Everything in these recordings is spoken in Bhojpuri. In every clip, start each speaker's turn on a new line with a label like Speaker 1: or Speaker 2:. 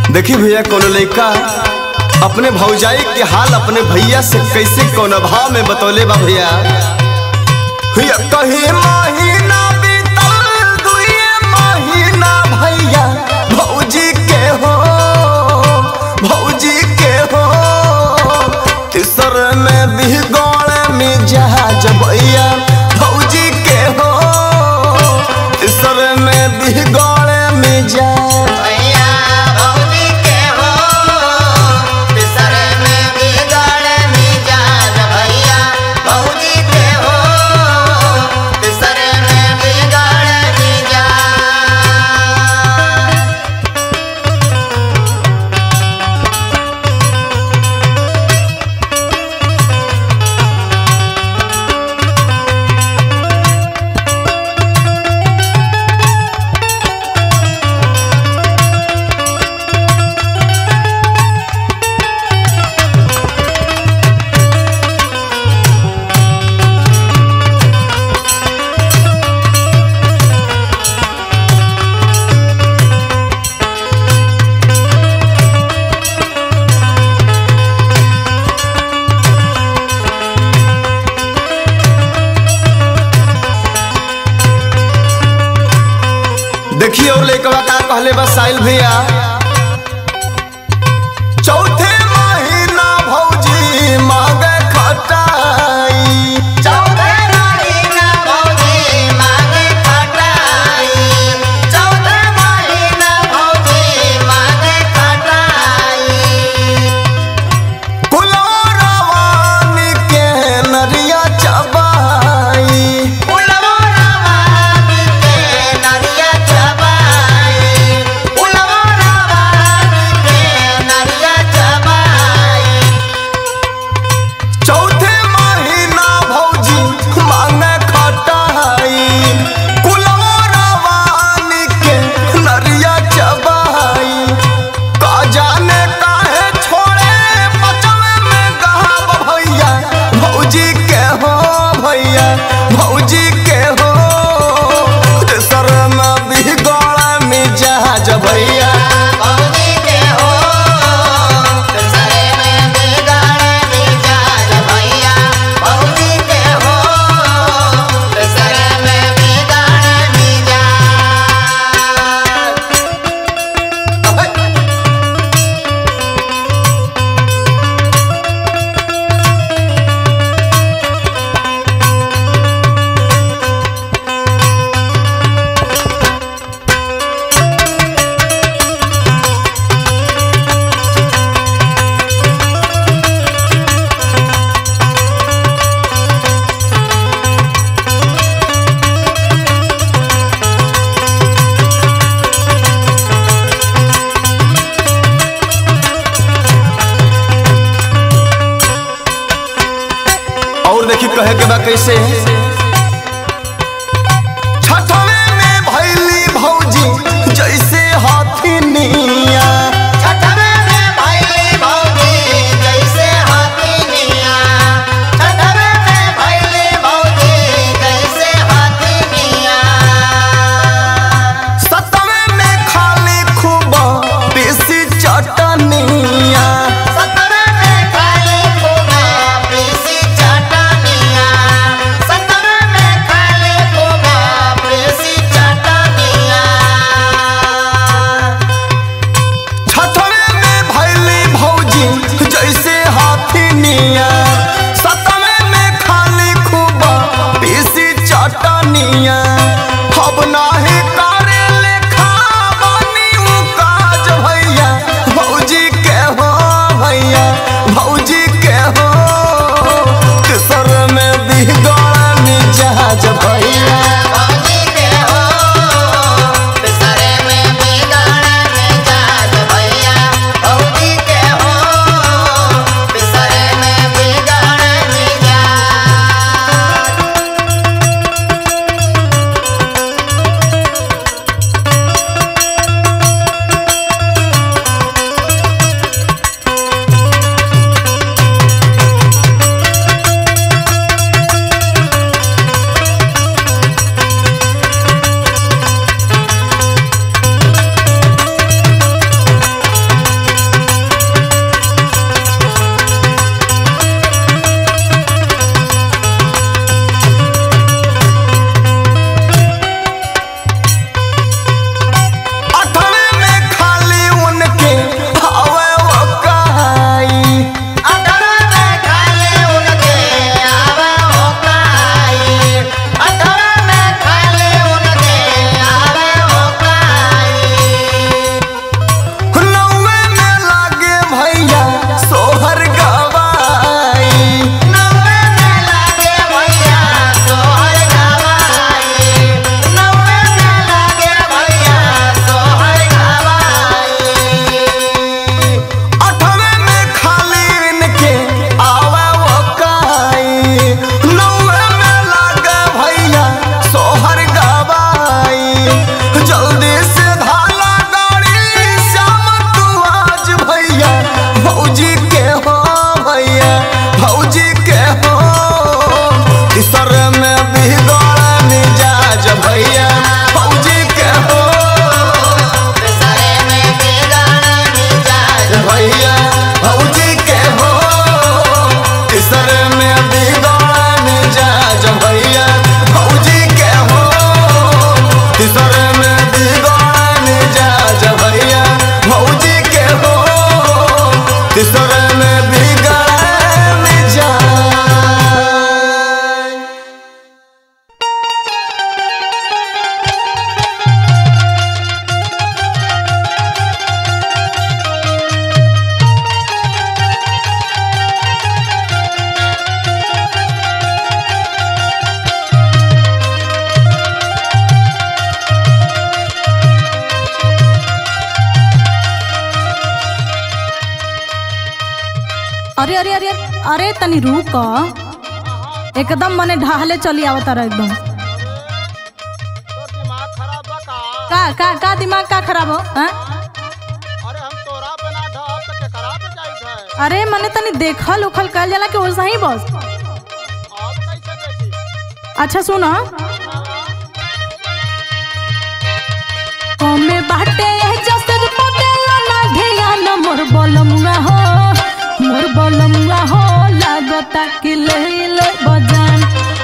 Speaker 1: देखी भैया कोनो लड़का अपने भौजाई के हाल अपने भैया से कैसे कौन भाव में बतौले बा भैया भैया कहीं महीना बीतल दुए महीना भैया भौजी के हो भौजी के हो तीसर में बिगड़ में जहाज भैया भौजी के हो तीसर में बिगड़ में जहाज
Speaker 2: भैया भौजी के हो बिसर में बिगड़ मिजाज भैया भौजी के हो बिसर में बिगड़ मिजाज
Speaker 1: देखिए और लड़कवा का कहले बस साहिल भैया चौथे महीना भौजी मांगे खटाई
Speaker 2: चौथे महीना भौजी मांगे खटाई चौथे महीना भौजी मांगे खटाई
Speaker 1: कुलरवानी के नरिया चबाई
Speaker 2: उलवो रवानी के नरिया चबाई उलवो रवानी के नरिया चबाई
Speaker 1: चौथे महीना भौजी मांगे खटाई कुलरवानी के नरिया चबाई का जाने काहे छोड़े बचवे में गहाब भैया भौजी के हो भैया भौजी के हो तेसर में बिगड़ में जहाज भैया
Speaker 2: भौजी के हो सरे में बिगड़ मिजाज भैया भौजी के हो सरे में बिगड़ मिजाज
Speaker 1: और देखी कहे के बा कैसे छठवे में भैली भौजी जैसे हाथी निया
Speaker 2: छठवे में भैली भौजी जैसे हाथी मिया छठवे में भैली भौजी जैसे हाथी मिया
Speaker 1: सतवे में खाली खूब पीसी चटनिया
Speaker 2: सतवे में खाली खूबा पीसी चटनिया सतवे में खाली खूबा पीसी चटनिया
Speaker 1: छठवे में भैली भौजी जैसे हाथी निया सतवे में खाली खूब पीसी चटनिया अब नाही करे लेखा बनी उ काज भैया भौजी के हो भैया भौजी के हो किसर में बिगड़ में जहाज भैया
Speaker 2: भौजी के हो बिसरे में बिगड़ मिजाज भैया भौजी के हो बिसरे में बिगड़ मिजाज
Speaker 3: अरे अरे अरे अरे तनी रुक एकदम मने ढाहले चली आवत रहा एकदम
Speaker 4: तो दिमाग खराब बा का
Speaker 3: का का का दिमाग का खराब हो हाँ?
Speaker 4: अरे हम तोरा पे ना ढहब तो केकरा पे जाइत है
Speaker 3: अरे मने तनी देखल उखल कल जाला कि वैसा ही बस
Speaker 4: अब कैसे देखी
Speaker 3: अच्छा सुनो कमे बाटे जसर पटेला ना ध्यान मोर बलमुआ हो मोर बलमुआ हो लागता कि ले ले बजान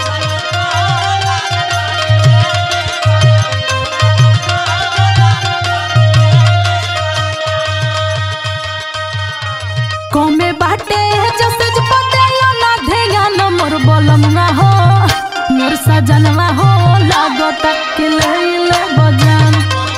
Speaker 3: कमे बाटे जसर पटेला ना ध्यान मोर बलमुआ हो मोर सजनवा हो लागता कि ले ले बजान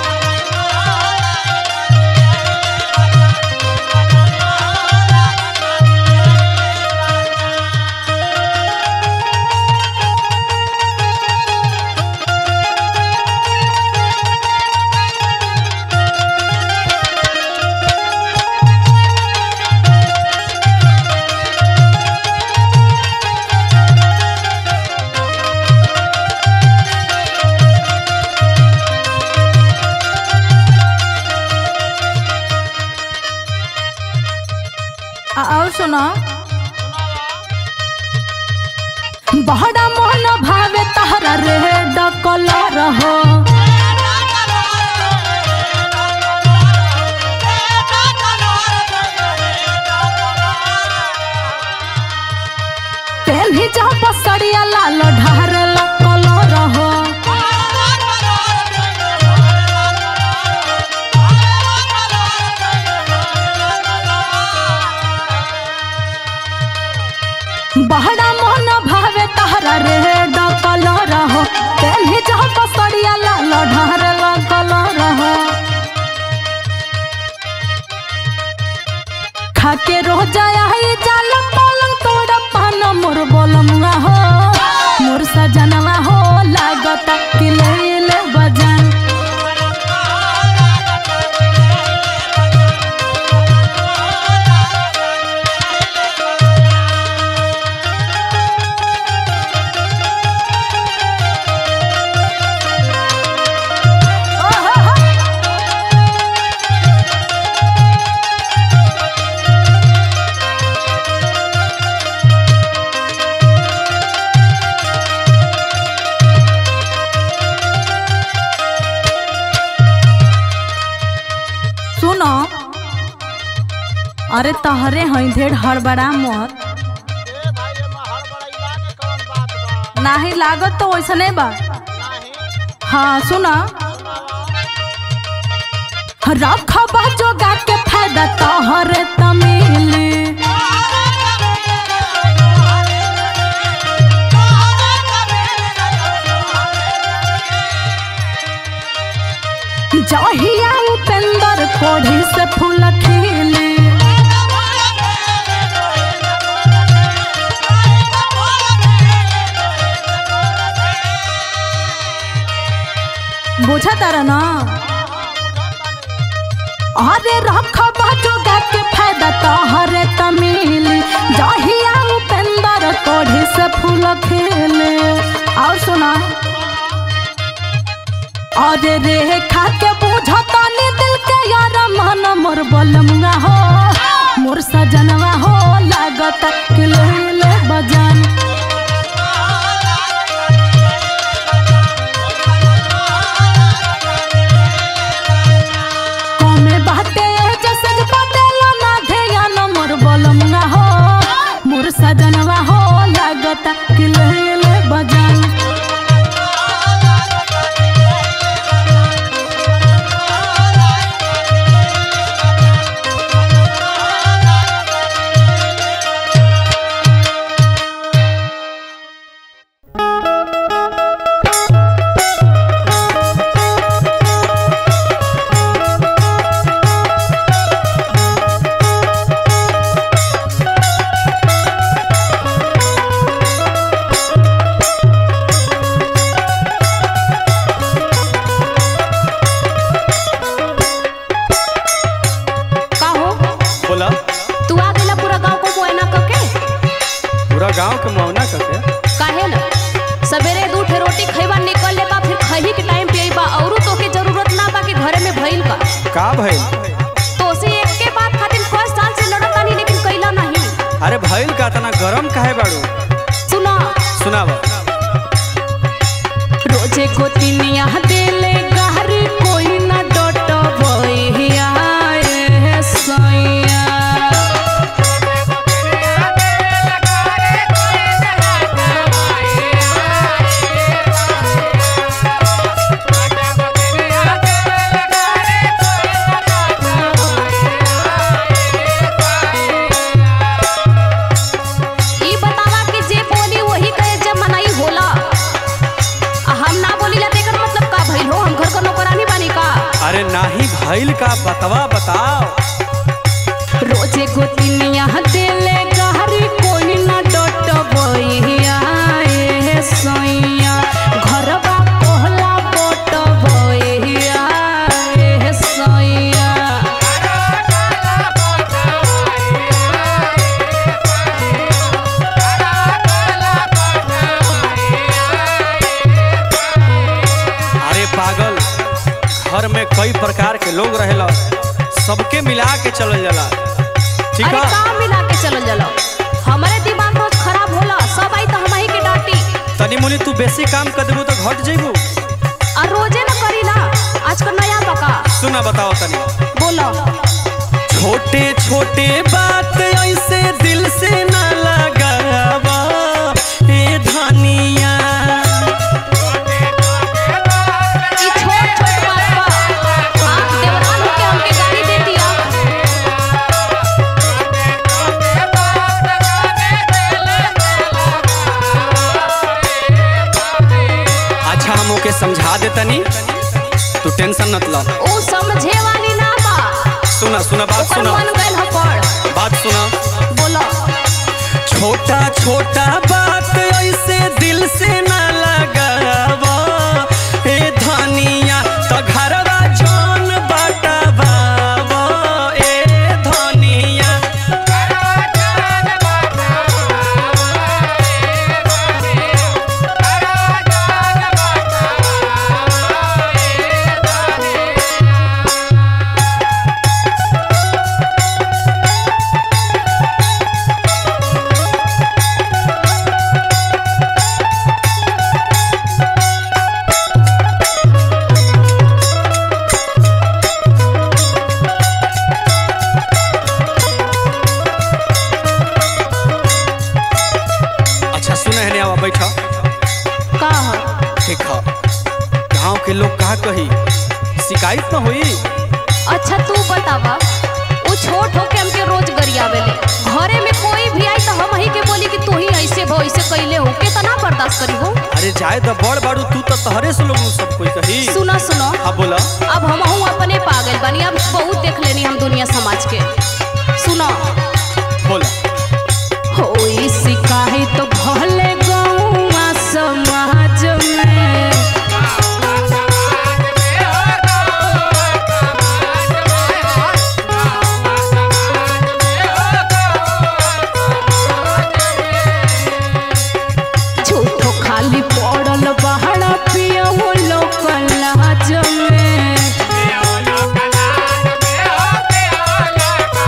Speaker 3: आ- और सुनो बहड़ा मन भावे तहरा रे डकल रहो तेल ही जा बसरिया लाल ढार लकल रहो बहड़ा मन भावे तहरा रे डकल रहो तेल ही जा बसरिया लाल ढार लकल रहो खाके रो जाया है जाल पलंग तोड़ा पान मोर बोलमुआ हो मोर सजनवा हो लागता कि ले ले बजान ओ हो हो। सुनो अरे तहरे हई ढेर हड़बड़ा मत
Speaker 4: ए भाई ये महड़ बड़ैला के कौन बात बा
Speaker 3: नाही लागत तो वैसने बा
Speaker 4: नहीं
Speaker 3: हाँ सुना रखबा जोगा के फायदा तोहरे तमिली जहिया उपेंद्र कोढ़ी से फूल खिली बुझा तारा ना अरे रखबा जोगा के फायदा तोहरे तमिली जहिया उपेंद्र कोढ़ी से फूल खिली और सुना अरे रे खा के बुझता नी दिल के यार मन मोर बलमुआ हो मोर सजनवा हो लागत कि ले ले बजान कमे बाटे जैसे पटेला ना ध्यान मोर बलमुआ हो मोर सजनवा हो लागत कि ले ले बजान
Speaker 5: गांव के मौना करके
Speaker 3: काहे न सवेरे दू ठे रोटी खइबा निकल लेबा फिर खही के टाइम पे अइबा औरो तोके जरूरत ना बा कि घरे में भइल का
Speaker 5: का भइल
Speaker 3: तो से एक के बात खातिर फर्स्ट साल से लड़त तानी लेकिन कइला नहीं
Speaker 5: अरे भइल का तना गरम काहे बाड़ू
Speaker 3: सुना
Speaker 5: सुनाव
Speaker 3: रोजे गोतिनिया देले गहरी कोई ना डटबइया ए सैया ई बतावा कि जे बोली वही कहे जब मनाई होला आ हम ना बोली ला तेकर मतलब का भइल हो हम घर को नौकरानी बानी का
Speaker 5: अरे नाही भइल का बतवा बताओ
Speaker 3: रोजे गोतिनिया देले गहरी कोई ना डटबइया ए सैया घरबा कोहला बटबइया ए सैया
Speaker 5: अरे पागल घर में कई प्रकार के लोग रहेला सबके मिला के चलल जाला ठीक
Speaker 3: अरे
Speaker 5: है
Speaker 3: का मिला के चलल जाला हमारे दिमाग रोज खराब होला सब आई तो हमही के डांटी
Speaker 5: तनी मुनी तू बेसी काम कर देबू तो घट जइबू
Speaker 3: और रोजे न करीला आजकल नया पका
Speaker 5: सुना बताओ तनी
Speaker 3: बोलो
Speaker 5: छोटे छोटे बात ऐसे दिल से ना लगावा ए धनिया
Speaker 3: ई छोट छोट बात बा आप देवरान के हमके गाड़ी दे दिया
Speaker 5: अच्छा हम ओके समझा दे तनी तू टेंशन मत ला
Speaker 3: ऊ समझे वाली ना बा
Speaker 5: सुना सुना बात
Speaker 3: ओकर
Speaker 5: सुना
Speaker 3: मन गइल ह पड़
Speaker 5: बात सुना
Speaker 3: बोलो
Speaker 5: छोटा छोटा बात ऐसे दिल से ना लगावा ए धनिया तो घरवा जौन बटवावा ए धनिया अच्छा सुने है आवा बैठा
Speaker 3: का ह
Speaker 5: ठीक है गाँव के लोग कहा कही शिकायत न हुई
Speaker 3: अच्छा तू बतावा ऊ छोट होके हमके रोज गरियावेले घरे में कोई भी आई तो हम ही के बोली कि तू ही ऐसे भो ऐसे कैले हो कितना बर्दाश्त करी हो
Speaker 5: अरे जाए तो बड़ बाड़ू तू तो तहरे से लोग सब कोई कही
Speaker 3: सुनो सुनो
Speaker 5: हाँ बोला
Speaker 3: अब हम अपने पागल बनी अब बहुत देख लेनी हम दुनिया समाज के सुनो
Speaker 5: बोला
Speaker 3: होई शिकायत तो भले गौवा समाज में झूठो खाली पड़ल बहरा पिया वो लोग लाज में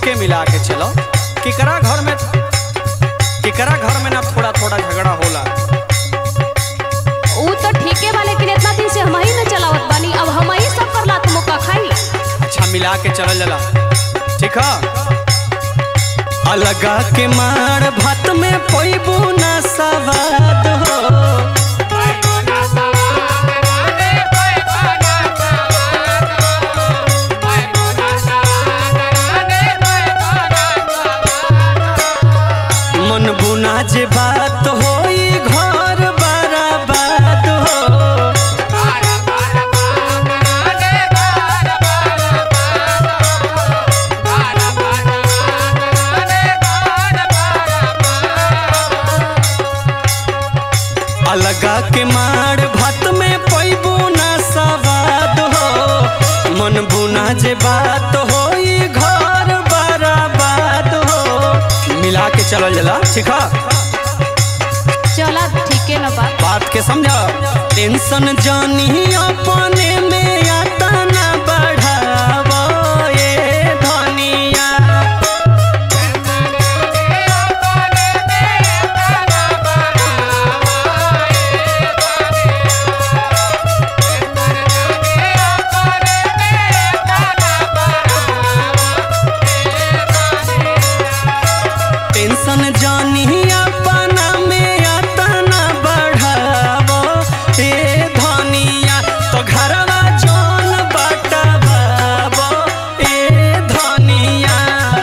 Speaker 5: सबके मिला के चलो केकरा घर में केकरा घर में ना थोड़ा थोड़ा झगड़ा होला
Speaker 6: ऊ तो ठीके बा लेकिन इतना दिन से हम ही न चलावत बानी अब हम ही सब कर लात मौका खाई
Speaker 5: अच्छा मिला के चलल जला ठीक है अलगा के मार भात में पैबू ना सवाद हो मन बुना जे बात होई घर बराबाद हो अलगा के मार भात में पैबू ना सवाद हो मन बुना जे बात होई घर बराबाद हो मिला के चलल जला ठीक है
Speaker 6: चला ठीके न बा
Speaker 5: बात के समझ टेंशन जानी अपने में आता ना बढ़ावो ये धनिया टेंशन जानी अपना में आता ना बढ़ावो ए धनिया तो घरवा जौन बटवावो ए धनिया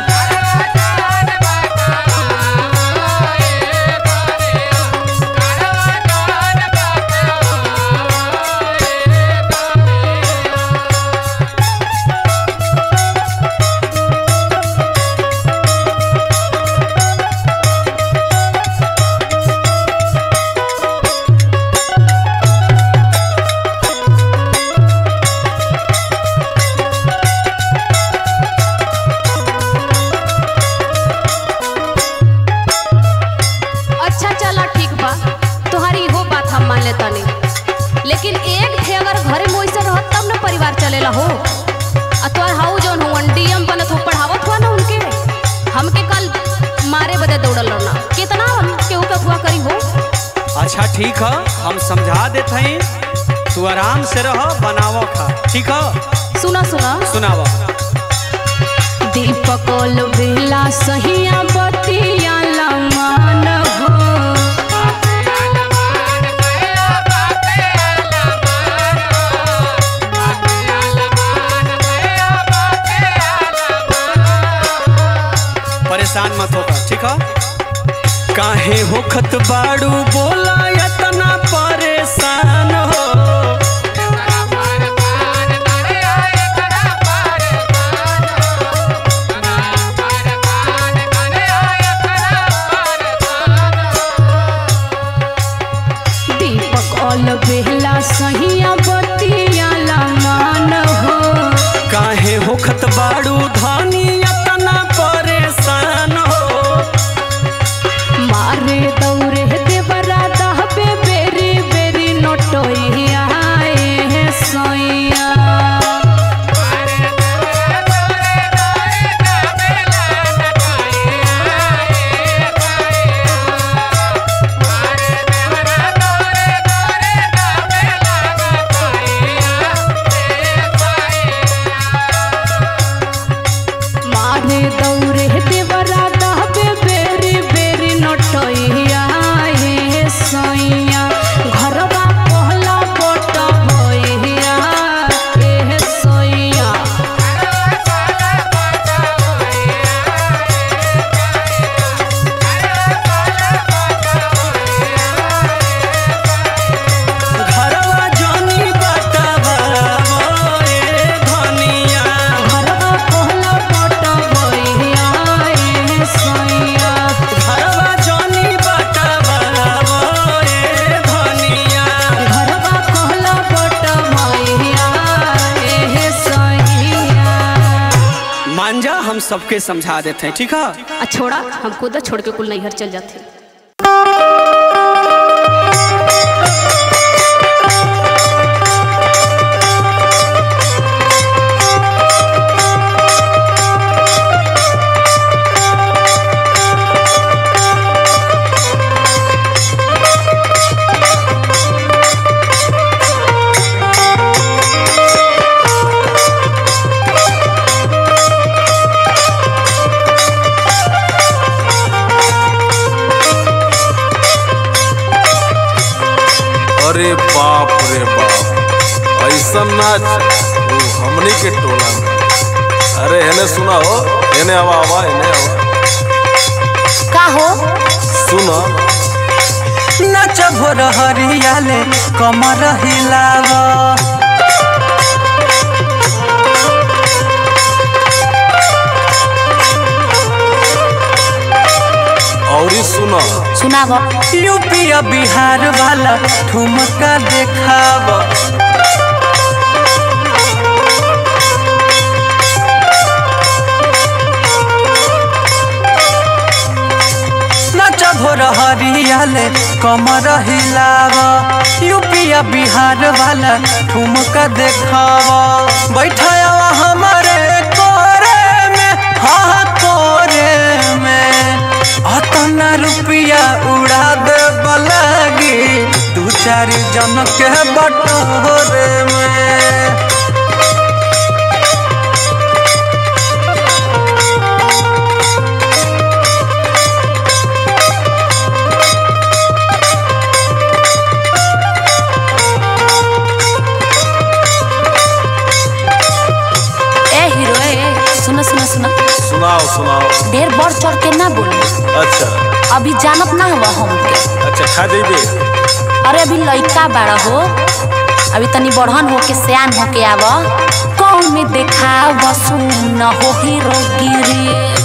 Speaker 6: अच्छा चला ठीक बा तोहारी इहो बात हम मान लेता नहीं लेकिन एक थे अगर घरे में वैसे रहत तब न परिवार चलेला हो आ तोहर हाउ जौन हो डीएम बनत हो पढ़ावत हुआ ना उनके हमके कल मारे बदे दौड़ल रहना कितना हम केहू के हुआ करी हो
Speaker 5: अच्छा ठीक है हम समझा देते हैं तू आराम से रहो बनावो खा ठीक है
Speaker 6: सुना सुना
Speaker 5: सुनावा
Speaker 3: दीपक बेला सहिया बतिया लमान हो
Speaker 5: परेशान मत होकर ठीक है काहे होखत बाड़ू बोला इतना परेशान हो
Speaker 3: दीपक ऑल बेला सहिया बतिया लमान हो
Speaker 5: काहे होखत बाड़ू धानी इतना परेशान हो
Speaker 3: मारे दौरे देवरा दहबे बेरी बेरी नोटोइया ए सोइया मारे दौरे देवरा दहबे बेरी बेरी नोटोइया ए सोइया घरवा पहला बोट होइया ए सोइया
Speaker 5: घरवा जानी बटवावो ए धनिया
Speaker 3: घरवा पहला बोट होइया ए सोइया
Speaker 5: घरवा जानी बटवावो ए धनिया
Speaker 3: घरवा पहला बोट होइया ए सोइया
Speaker 5: मांझा हम सबके समझा देते हैं ठीक है
Speaker 6: आ छोड़ा हम खुद छोड़ के कुल नैहर चल जाते
Speaker 7: अरे बाप रे बाप ऐसा नाच वो हमनी के टोला में अरे एने सुना हो एने आवा आवा एने आवा
Speaker 6: का हो
Speaker 7: सुना
Speaker 5: नाच भोर हरियाले कमर हिलाव
Speaker 7: और सुना
Speaker 6: सुनाब
Speaker 5: यूपी और बिहार वाला ठुमका देखाव नाच भोर हरियाले कमर हिलाव यूपी और बिहार वाला ठुमका देखाव बैठावा हमारे कोरे में हाँ कोरे में अतना रुपया उड़ा दे बलागी दू चार जन के बटोरे में
Speaker 6: ए हीरो ए सुनो सुनो सुनो
Speaker 7: सुनाओ सुनाओ
Speaker 6: ढेर बढ़ चढ़ के ना बोल
Speaker 7: अच्छा
Speaker 6: अभी जानत ना हुआ हमके
Speaker 7: अच्छा खा जेबे
Speaker 6: अरे अभी लइका बाड़ा हो अभी तनी बढ़न हो के सियान हो के आव कौन में देखा सुन हो हीरो गिरी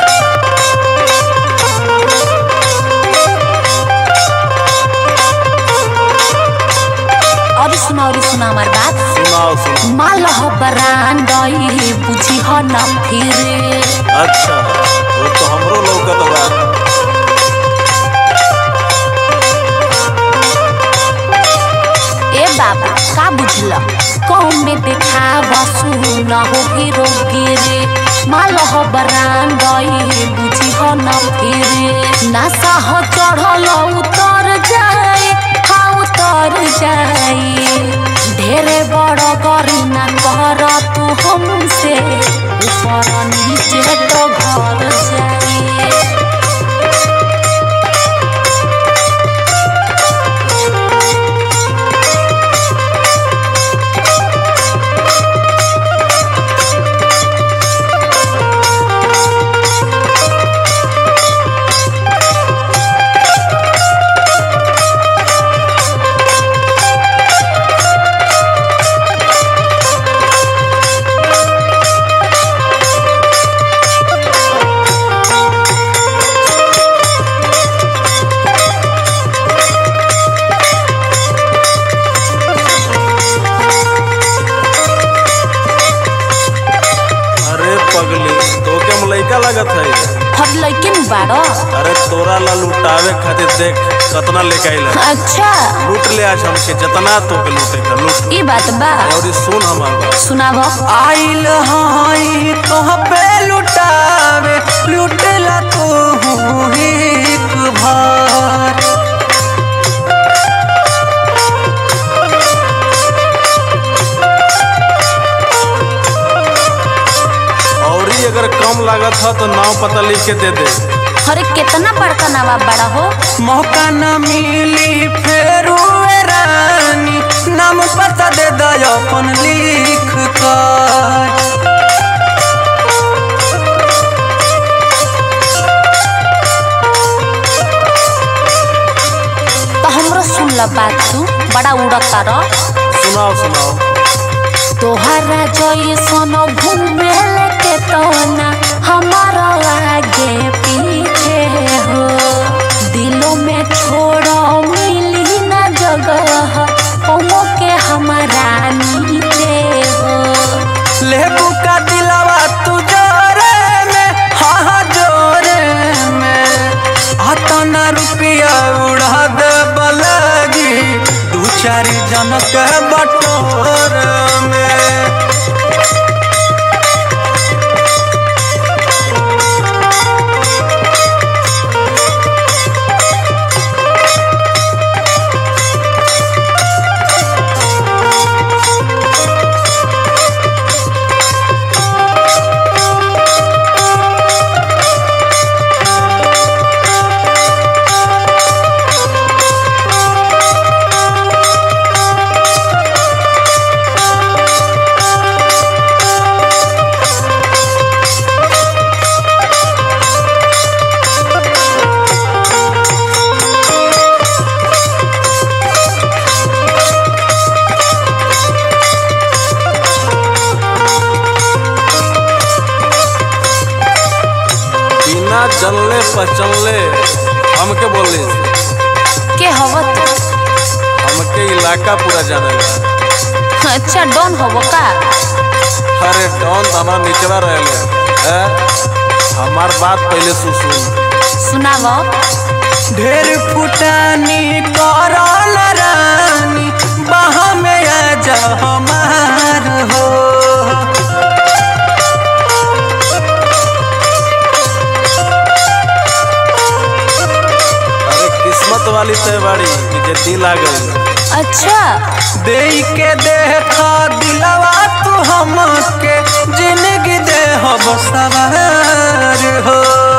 Speaker 6: और सुना और सुना हमार बात
Speaker 7: सुनाओ सुनाओ
Speaker 6: माल हो बरांड बुझी हो न फिर
Speaker 7: अच्छा वो तो हमरो लौकत बा
Speaker 6: ए बाबा का बुझल कौन में देखा सुन हो हीरो गिरे माल हो बरांड बुझी हो न फिर नासा हो चढ़ल उतर जाए हाँ उतर जाए ढेरे बड़ करी ना कर तू हमसे ऊपर नीचे तो घर जाए
Speaker 7: अरे पगली तो क्या लइका लगत है
Speaker 6: हर लइके नु बाड़ो
Speaker 7: अरे तोरा ला लुटावे खातिर देख कतना लेके आइल
Speaker 6: अच्छा
Speaker 7: लूट ले आज हमके जितना तो के लूटे का लूट
Speaker 6: ई बात बा
Speaker 7: और ये सुन हमार बात
Speaker 6: सुनाब
Speaker 5: आइल हई तोह पे लुटावे लुटेला तू एक भर
Speaker 7: और ही अगर कम लागत है तो नाव पता लिख के दे दे
Speaker 6: अरे कितना बड़का नवाब बड़ा हो
Speaker 5: मौका न मिली फेर हुए रानी नाम पता दे दो अपन लिख कर
Speaker 6: तो हमरो सुन ल बात तू बड़ा उड़ता र
Speaker 7: सुनाओ सुनाओ
Speaker 6: तोहरा जैसन घूमे लेके तोना हमारा आगे पीछे हो दिलों में छोड़ो मिली ना जगह ओमो के हमारा नीचे हो
Speaker 5: लेबू का दिलावा तू जोरे में हाँ हाँ जोरे में अतना रुपया उड़ा दे बलगी दू चार जन के बटोर में
Speaker 7: जनले पहचनले हमके बोली
Speaker 6: के हवत
Speaker 7: हमके इलाका पूरा जानेला
Speaker 6: अच्छा डॉन हव का
Speaker 7: अरे डॉन तो हमारा निचला रहले हैं? हमार बात पहले सुन
Speaker 6: सुनाव
Speaker 5: ढेर फुटानी करल रानी बाह में आ जा हमार हो
Speaker 7: अरे किस्मत वाली तय बाड़ी कि जे दिल आ गई
Speaker 6: अच्छा
Speaker 5: दे के देखा दिलवा तू हमके जिंदगी दे हम सवार हो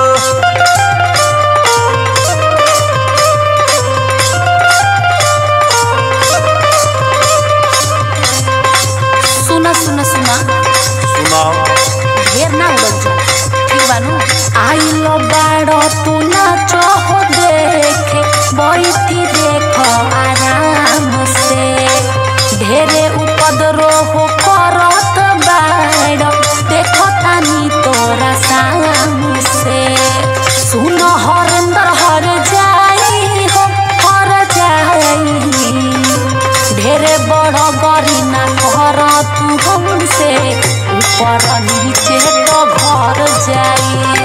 Speaker 6: सुना सुना सुना
Speaker 7: सुनाओ
Speaker 6: ढेर ना उड़ल जा ठीक बानू आइलो बाड़ो तू नाचो हो देखे बैठी देखो आराम से ढेरे उपद्रो हो करत बाड़ो देखो तानी तोरा साम से सुनो हरेंद्र हर जाई हो हर जाई ढेरे बड़ गरी ना घर तू हमसे ऊपर नीचे तो घर जाई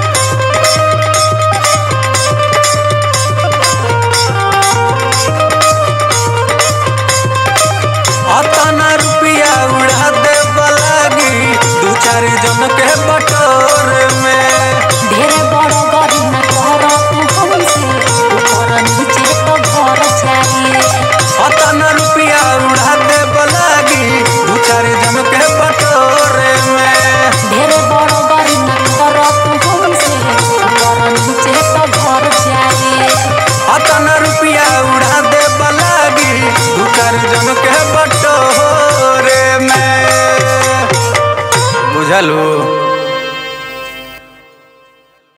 Speaker 5: अतना रुपया उड़ा दे लागी दू चार जन के बटोर में
Speaker 6: ढेरे बड़ गरी ना घर तू हमसे ऊपर नीचे तो घर जाई
Speaker 5: अतना रुपया उड़ा दे लागी दू चार जन के बटोर में
Speaker 6: ढेरे बड़ गरी ना घर तू हमसे ऊपर नीचे तो घर जाई
Speaker 5: अतना रुपया उड़ा दे लागी दू चार जन के बटोर में बुझलू